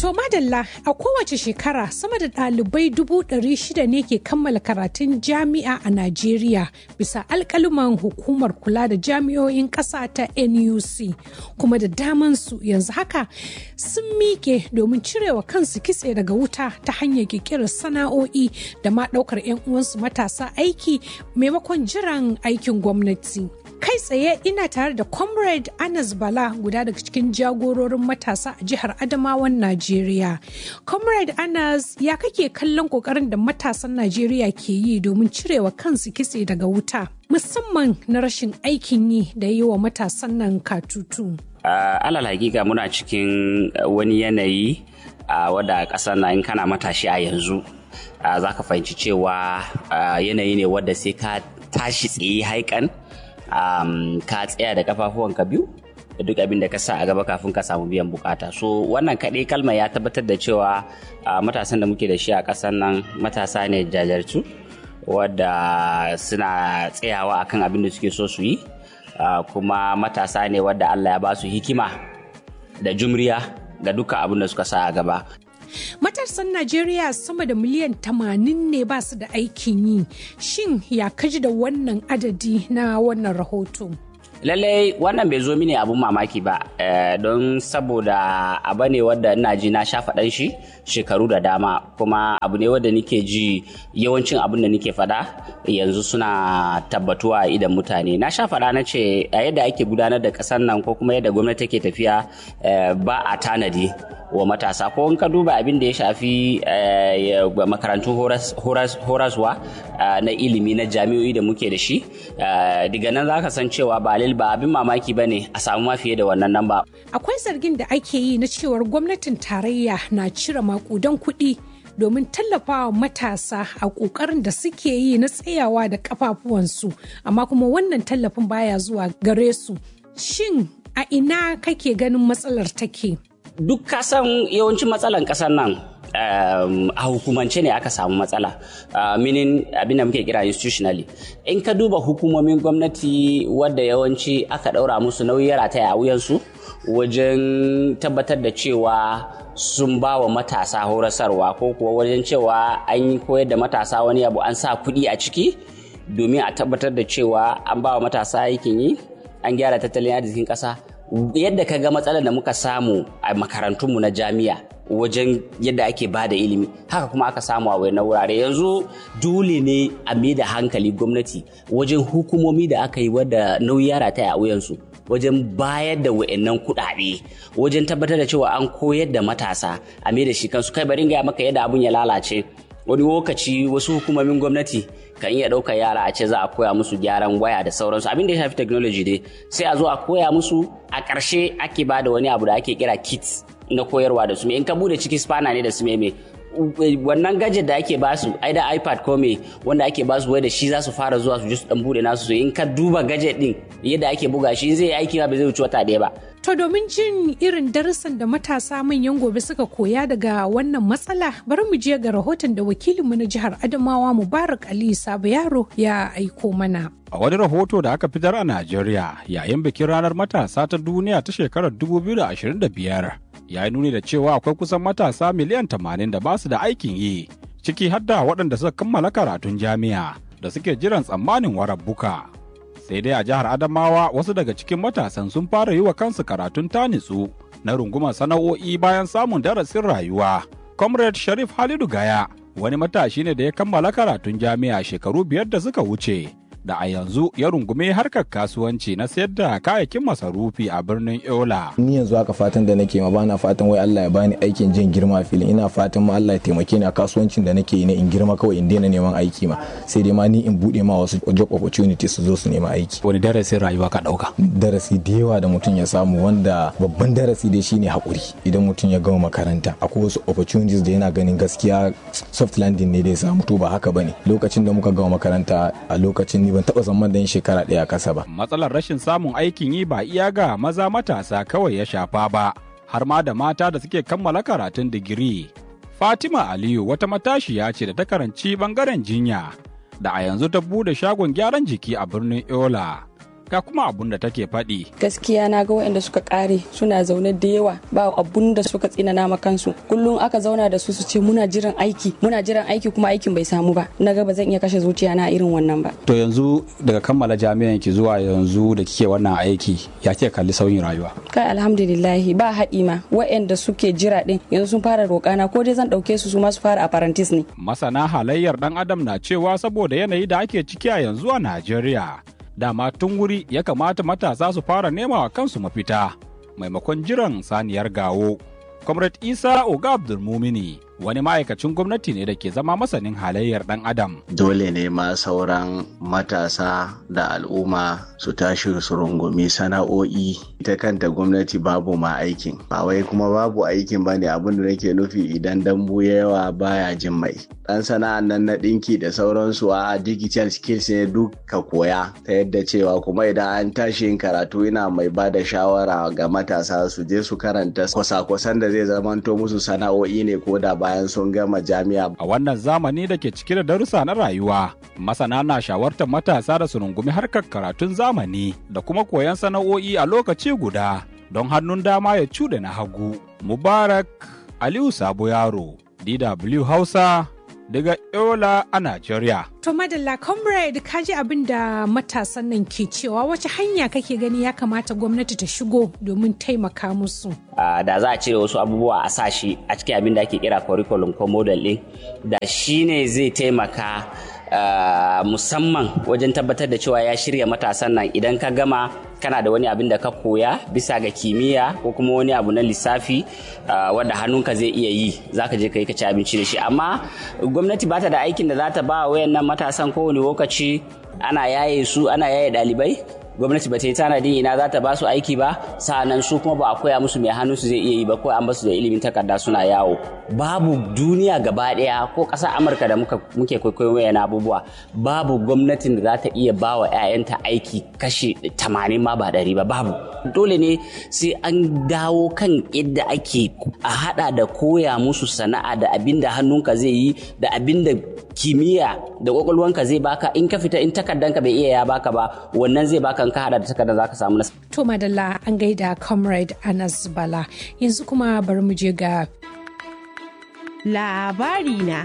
To madalla a kowace shekara sama da ɗalibai dubu ɗari shida ne ke kammala karatun jami'a a Najeriya bisa alƙaluman hukumar kula da jami'o'in ƙasa ta NUC kuma da damansu yanzu haka sun miƙe domin cirewa kansu kitse daga wuta ta hanyar ƙirƙirar sana'o'i da ma ɗaukar 'yan uwansu matasa aiki maimakon jiran aikin gwamnati. kai tsaye ina tare da comrade anas bala guda daga cikin jagororin matasa a jihar adamawan najeriya comrade anas ya kake kallon kokarin da matasan najeriya ke yi domin cirewa kansu kitse daga wuta musamman na rashin aikin yi da yi wa matasan nan katutu uh, alal hakika muna cikin wani yanayi uh, wadda ƙasar na in kana matashi a yanzu uh, za ka fahimci cewa yanayi ne wadda sai ka tashi tsaye haikan um, ka tsaya da kafafuwanka biyu da duk abin da ka sa a gaba kafin ka samu biyan bukata so wannan kaɗai kalma ya tabbatar da cewa uh, matasan da muke da shi a ƙasar nan matasa ne jajartu wadda suna tsayawa akan abin da suke so su yi uh, kuma matasa ne wadda Allah ya ba su hikima da jumriya ga duka abin da suka sa a gaba Matasan Najeriya sama da miliyan tamanin ne ba su da aikin yi. Shin ya kaji da wannan adadi na wannan rahoto? lallai wannan bai zo mini abun mamaki ba don saboda abu ne wadda ina ji na sha faɗan shi shekaru da dama kuma abu ne wadda nike ji yawancin abun da nike faɗa yanzu suna tabbatuwa a idan mutane na sha faɗa na ce a yadda ake gudanar da ƙasar nan ko kuma yadda gwamnati take tafiya ba a tanadi wa matasa ko in ka duba abin da ya shafi makarantun horaswa na ilimi na jami'o'i da muke da shi daga nan za ka san cewa ba ba abin mamaki ba ne a samu ma fiye da wannan nan ba. Akwai zargin da ake yi na cewar gwamnatin tarayya na cire makudan kuɗi domin tallafawa matasa a ƙoƙarin da suke yi na tsayawa da kafafuwansu amma kuma wannan tallafin baya zuwa gare su. Shin a ina kake ganin matsalar take? Duk kasan yawancin matsalan ƙasar nan Um, a hukumance ne aka samu matsala uh, minin abinda muke kira institutionally in ka duba hukumomin gwamnati wadda yawanci aka ɗaura musu nauyi rataya a wuyansu wajen tabbatar da cewa sun ba wa matasa horasarwa ko kuwa wajen cewa an yi koyar da matasa wani abu an sa kuɗi a ciki domin a tabbatar da cewa an ba wa matasa aikin yi an gyara tattalin arzikin ƙasa yadda ka ga matsalar da muka samu a makarantunmu na jami'a wajen yadda ake ba da ilimi haka kuma aka samu a wayannan wurare yanzu dole ne a mai da hankali gwamnati wajen hukumomi da aka yi wadda nauyi ya rataya a wuyansu wajen bayar da wayannan kuɗaɗe wajen tabbatar da cewa an koyar da matasa a mai da shi kansu kai bari gaya maka yadda abun ya lalace wani lokaci wasu hukumomin gwamnati kan iya ɗaukar yara a ce za a koya musu gyaran waya da sauransu abin da ya shafi technology dai sai a zo a koya musu a ƙarshe ake ba da wani abu da ake kira kits na koyarwa da su in ka bude ciki spana ne da su meme wannan gadget da ake basu ai da ipad ko me wanda ake basu wai da shi za su fara zuwa su ji su dan bude nasu su in ka duba gadget din yadda ake buga shi zai aiki ba zai wuce wata ɗaya ba To domin jin irin darussan da matasa manyan gobe suka koya daga wannan matsala bari mu je ga rahoton da wakilinmu na jihar Adamawa Mubarak Ali Sabo Yaro ya aiko mana. A wani rahoto da aka fitar a Najeriya yayin bikin ranar matasa ta duniya ta shekarar 2025 ya yi nuni da cewa akwai kusan matasa miliyan 80 da ba su da aikin yi ciki har da waɗanda suka kammala karatun jami'a da suke jiran tsammanin warabbuka. sai dai a jihar Adamawa wasu daga cikin matasan sun fara yi wa kansu karatun tanitsu na rungumar sana'o'i bayan samun darasin rayuwa. Comrade Sharif Halidu Gaya wani matashi ne da ya kammala karatun jami'a shekaru biyar da suka wuce. Da a yanzu ya rungume harkar kasuwanci na sayar da kayayyakin masarufi a birnin Yola. Ni yanzu haka fatan da nake ma bana fatan wai Allah ya bani aikin jin girma filin ina fatan ma Allah ya taimake ni a kasuwancin da nake yi na in girma kawai in daina neman aiki ma sai dai ma ni in bude ma wasu job opportunities su zo su nema aiki. Wani darasin rayuwa ka dauka? Darasi da yawa da mutum ya samu wanda babban darasi dai shine hakuri idan mutum ya gama makaranta akwai wasu opportunities da yana ganin gaskiya soft landing ne da ya samu to ba haka bane lokacin da muka gama makaranta a lokacin ni ban taba zaman dan shekara ɗaya kasa ba. Matsalar rashin samun aikin yi ba iya ga maza matasa kawai ya shafa ba, har ma da mata da suke kammala karatun digiri. Fatima Aliyu wata matashiya ce da ta karanci bangaren jinya, da a yanzu ta bude shagon gyaran jiki a birnin Yola. ga kuma abun da take faɗi. gaskiya na ga waɗanda suka kare suna zaune da yawa ba abun da suka tsinana ma kansu kullum aka zauna da su su ce muna jiran aiki muna jiran aiki kuma aikin bai samu ba na ga ba zan iya kashe zuciya na irin wannan ba To yanzu daga kammala jami'an ki zuwa yanzu da kike wannan aiki ya ke kalli sauyin rayuwa. kai alhamdulillahi ba haɗi ma waɗanda suke jira ɗin yanzu sun fara roƙana ko dai zan ɗauke su su ma su fara apprentice ne Masana halayyar ɗan adam na cewa saboda yanayi da ake ciki a yanzu a Najeriya. Dama tun wuri ya kamata matasa su fara nema wa kansu mafita maimakon jiran saniyar gawo. Comrade Isa Oga Abdulmumini wani ma'aikacin gwamnati ne da ke zama masanin halayyar ɗan adam. dole ne ma sauran matasa da al'umma su tashi su rungumi sana'o'i ita kanta gwamnati babu ma aikin ba wai kuma babu aikin ba ne abin da nake nufi idan dambu ya yawa baya jin mai dan sana'an nan na ɗinki da sauransu a digital skills ne duk ka koya ta yadda cewa kuma idan an tashi yin karatu ina mai ba da shawara ga matasa su je su karanta kwasa-kwasan da zai zamanto musu sana'o'i ne ko da bayan sun gama jami'a A wannan zamani da ke cike da darussa na rayuwa, masana na shawartar matasa da su rungumi harkar karatun zamani da kuma koyon sana'o'i a lokaci guda don hannun dama ya cuɗe na hagu. Mubarak Aliyu Sabo Yaro, DW Hausa, daga Yola a Najeriya. To madalla comrade ka ji abin da matasan nan ke cewa wace hanya kake gani ya kamata gwamnati ta shigo domin taimaka musu. Ah, da za a cire wasu abubuwa a sashi a cikin abin da ake kira curriculum ko model ɗin da shi ne zai taimaka ah, musamman wajen tabbatar da cewa ya shirya matasan nan idan ka gama kana da wani abin da ka koya bisa ga kimiyya ko kuma wani abu na lissafi ah, wanda hannunka zai iya yi za ka je ka yi ka ci abinci da shi amma gwamnati ba ta da aikin da za ta ba wayannan matasan kowane lokaci ana yaye su ana yaye ɗalibai gwamnati ba ta yi tanadin ina za ta ba su aiki ba sa'annan su kuma ba a koya musu mai hannu su zai iya yi ba ko an basu da ilimin takarda suna yawo babu duniya gaba daya ko ƙasar amurka da muka muke kwaikwayo wayan abubuwa babu gwamnatin da za ta iya ba wa 'ya'yanta aiki kashi 80 ma ba ɗari ba babu dole ne sai an dawo kan yadda ake a hada da koya musu sana'a da abin da hannunka zai yi da abin da kimiyya da kwakwalwanka zai baka in ka fita in takardanka bai iya ya baka ba wannan zai baka in ka hada da takardar zaka samu nasara To madalla an gaida comrade Anas Bala yanzu kuma bari mu je ga labari na.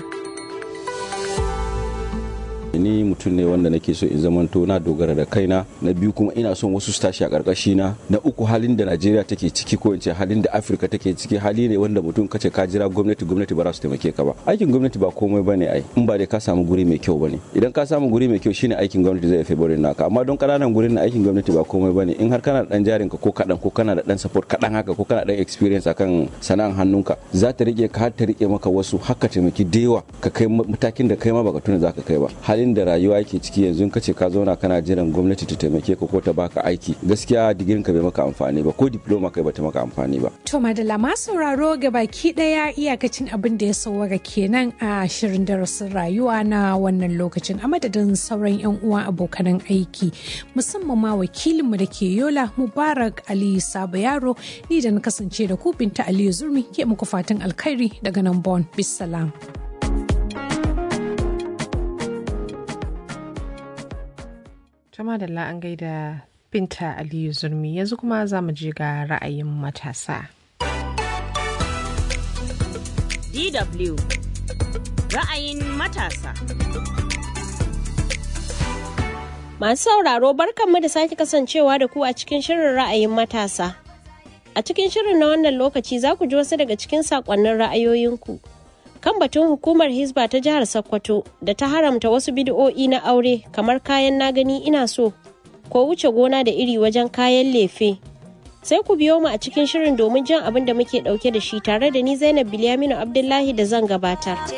ni mutum ne wanda nake so in zamanto na dogara da kaina na biyu kuma ina son wasu su tashi a karkashi na na uku halin da najeriya take ciki ko in ce halin da afirka take ciki hali ne wanda mutum kace ka jira gwamnati gwamnati ba za su taimake ka ba aikin gwamnati ba komai bane ai in ba dai ka samu guri mai kyau bane idan ka samu guri mai kyau shine aikin gwamnati zai fi barin naka amma don kananan gurin na aikin gwamnati ba komai bane in har kana da dan jarin ka ko kadan ko kana da dan support kadan haka ko kana da dan experience akan sana'an hannunka za ta rike ka har ta rike maka wasu haka taimaki da yawa ka kai matakin da kai ma baka tuna zaka kai ba halin da rayuwa yake ciki yanzu ka ce ka zauna kana jiran gwamnati ta taimake ka ko ta baka aiki gaskiya digirin ka bai maka amfani ba ko diploma kai bata maka amfani ba To madalla ma sauraro ga baki daya iyakacin abin da ya sauwaka kenan a shirin darasin rayuwa na wannan lokacin a madadin sauran yan uwa abokanan aiki musamman ma wakilinmu da ke yola mubarak ali sabo yaro ni da na kasance da ku binta aliyu zurmi ke muku fatan alkhairi daga nan bon bisalam. Tama da an gaida Binta Aliyu Zurmi yanzu kuma za mu je ga ra'ayin matasa. DW ra'ayin matasa. Masu sauraro barkanmu da sake kasancewa da ku a cikin shirin ra'ayin matasa. A cikin shirin na wannan lokaci za ku ji wasu daga cikin saƙonnin ra'ayoyinku. Kan batun hukumar Hisba ta jihar Sokoto da ta haramta wasu bidi'o'i na aure kamar kayan na gani ina so ko wuce gona da iri wajen kayan lefe. Sai ku biyo mu a cikin shirin domin jan abin da muke ɗauke da shi tare da ni Zainab Bilyaminu Abdullahi da zan gabatar.